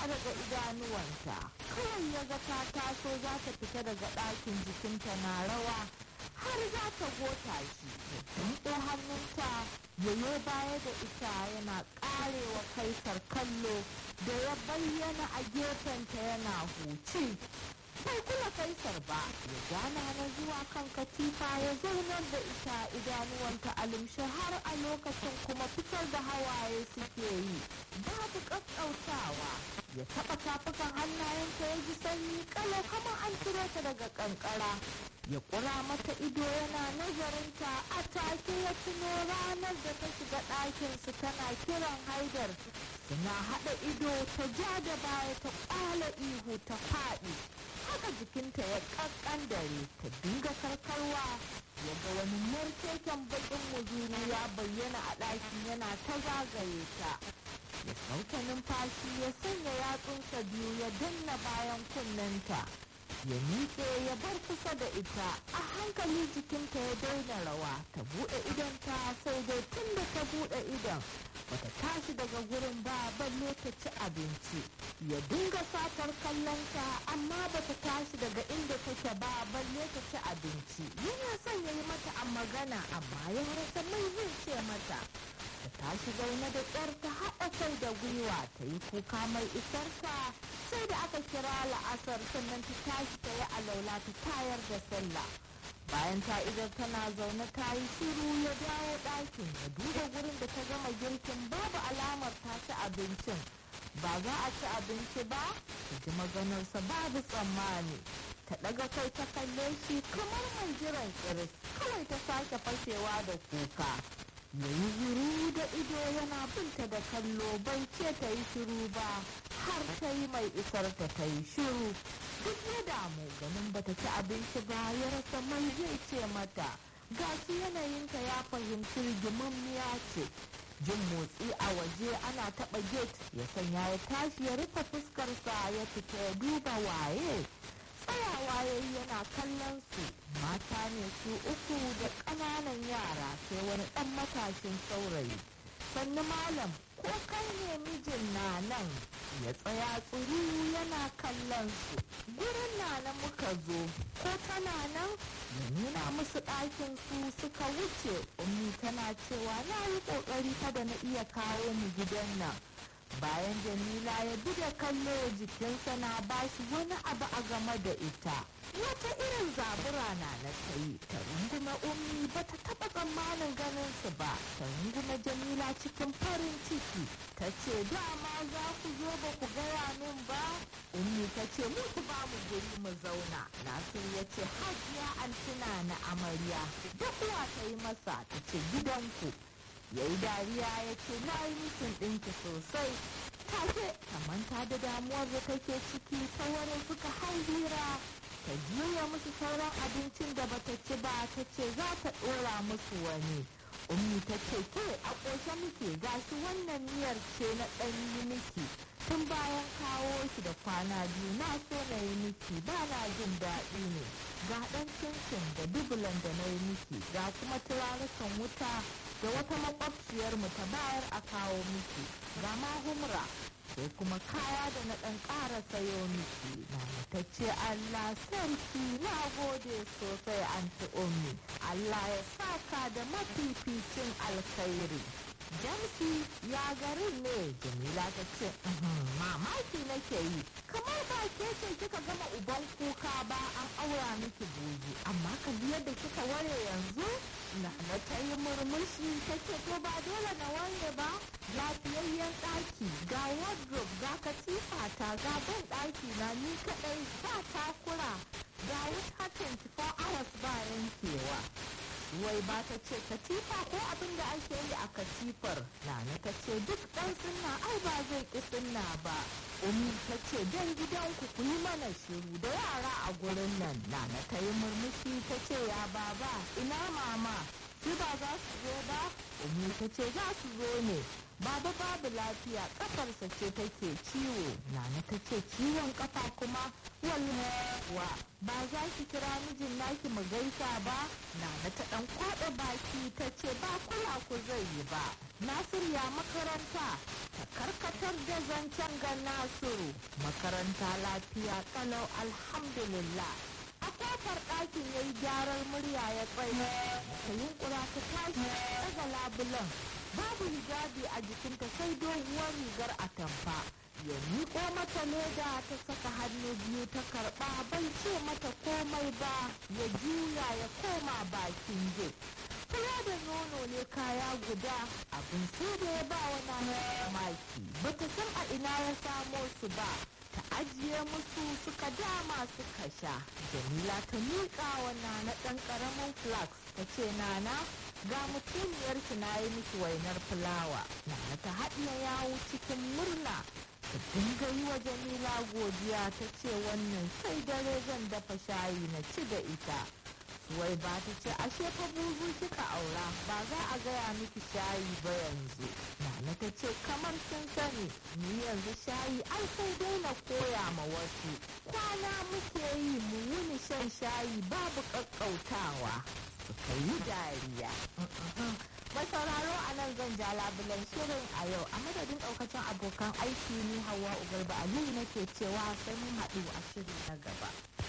daga idanuwanta kawai ya ga ta taso za ta fita daga ɗakin jikinta na rawa har za ta gota shi ya tunko hannunta yayo baya da ita yana ƙarewa kaisar kallo da ya bayyana a gefenta yana huci bai kula kaisar ba ya gana na zuwa kan katifa ya zaunar da ita idanuwanta alimshe har a lokacin kuma fitar da hawaye suke yi babu ƙaƙƙautawa ya taɓa tafukan hannayenta ya ji sanyi kalau kamar an ciro ta daga ƙanƙara ya ƙura mata ido yana nazarinta a take ya tuno ranar da ta shiga ɗakinsu tana kiran haidar suna haɗa ido ta ja da baya ta ƙwala ihu ta faɗi haka jikinta ya ƙaƙƙan dare ta dinga karkarwa ya ga wani markeken baƙin muzuru ya bayyana a ɗakin yana ta zagaye ta ya sauke numfashi ya sanya yatsunsa biyu ya danna bayan kunnenta ya miƙe ya bar kusa da ita a hankali jikinta ya daina rawa ta buɗe idonta sai dai tun da ta buɗe idon bata tashi daga gurin ba balle ta ci abinci ya dinga satar kallonta amma bata tashi daga inda take ba balle ta ci abinci yana son ya yi mata a magana amma ya rasa mai zai ce mata ta tashi zaune da ƙyar ta haɗa kai da gwiwa ta yi kuka mai isarta sai da aka kira la'asar sannan ta tashi ta yi alaula ta tayar da sallah bayan ta idan tana zaune ta yi shiru ya dawo ɗakin ya duba gurin da ta gama girkin babu alamar ta ci abincin ba za a ci abinci ba ta ji maganarsa babu tsammani ta ɗaga kai ta kalle shi kamar mai jiran kiris kawai ta sake fashewa da kuka yayi zuru da ido yana binta da kallo bai ce ta yi shiru ba har ta yi mai isar ta ta yi shiru duk ya damu ganin bata ci abinci ba ya rasa mai zai ce mata gashi yanayinta ya fahimci rigimammiya ce jin motsi a waje ana taɓa gate ya sanya ya tashi ya rufe fuskarsa ya fita ya duba waye tsayawa ya yi yana kallon su mata ne su uku da ƙananan yara sai wani ɗan matashin saurayi sannu malam ko kai ne mijin na nan ya tsaya tsuru yana kallon su gurin na nan muka zo ko tana nan ya nuna musu ɗakin su suka wuce ummi tana cewa na yi ƙoƙari kada na iya kawo mu gidan nan bayan jamila ya bi da kallo jikinsa na bashi wani abu a game da ita wata irin zabura na na sayi ta runguma ummi ba ta taba tsammanin ganin su ba ta runguma jamila cikin farin ciki ta ce dama za ku zo ba ku gaya min ba ummi ta ce mu ku ba mu guri mu zauna nasir ya ce hajiya antina na amarya duk uwa ta yi masa ta ce gidanku ya yi dariya ya ce na yi mitin ɗinki sosai take ta manta da damuwar da take ciki ta wurin suka hau hira ta juya musu sauran abincin da bata ci ba ta ce za ta ɗora musu wani ummi ta ce ke a ƙoshe muke gashi wannan miyar ce na ɗan yi miki tun bayan kawo shi da kwana biyu na so na yi miki ba na jin daɗi ne ga ɗan cincin da dubulan da na yi miki ga kuma turarukan wuta da wata makwabciyarmu ta bayar a kawo miki ga ma humra sai kuma kaya da na ɗan ƙara sayo miki na ta ce Allah sarki na gode sosai an ummi Allah ya saka da mafificin alkhairi jamsi ya garin ne jamila ta ce mamaki nake yi kamar ba ke ce kika gama uban kuka ba an aura miki buji amma kalli yadda kika ware yanzu na na ta yi murmushi ta ce to ba dole na ware ba lafiyayyen ɗaki ga wardrobe ga katifa ta ga ban ɗaki na ni kaɗai ba takura ga wuta 24 hours ba yankewa wai ba ta ce katifa ko abin da ake yi a katifar nana ta ce duk ɗan sunna ai ba zai ƙi sunna ba umi ta ce dan gidanku ku yi mana shiru da yara a gurin nan nana ta yi murmushi ta ce ya baba ina mama su ba za su zo ba umi ta ce za su zo ne baba babu lafiya kafarsa ce take ciwo nana ta ce ciwon kafa kuma wallawa ba za ki kira mijin naki mu gaisa ba nana ta dan kwaɗa baki ta ce ba kula ku zai yi ba nasir ya makaranta ta karkatar da zancen ga nasiru makaranta lafiya kalau alhamdulillah a kofar ɗakin ya yi gyaran murya ya tsaye ta yunkura ta tashi daga labulan babu hijabi a jikinta sai doguwar rigar atamfa ya miƙo mata leda ta saka hannu biyu ta karɓa bai ce mata komai ba ya juya ya koma bakin gate kula da nono ne kaya guda abin sai da ya ba wani maki bata san a ina ya samo su ba ta ajiye musu suka dama suka sha jamila ta miƙa wa nana ɗan ƙaramin flax ta ce nana ga mutumiyar ki na yi miki wainar fulawa nana ta haɗiye yawo cikin murna ta dinga yi wa jamila godiya ta ce wannan sai dare zan dafa shayi na ci da ita wai ba ta ce ashe fa buzu kika aura ba za a gaya miki shayi ba yanzu nana ta ce kamar sun sani ni yanzu shayi ai sai dai na koya ma wasu kwana muke yi mu wuni shan shayi babu kakkautawa suka yi dariya Mai sauraro a nan zan ja labulen shirin a yau a madadin daukacin abokan aiki ni hawa ugarba aliyu nake cewa sai mun haɗu a shiri na gaba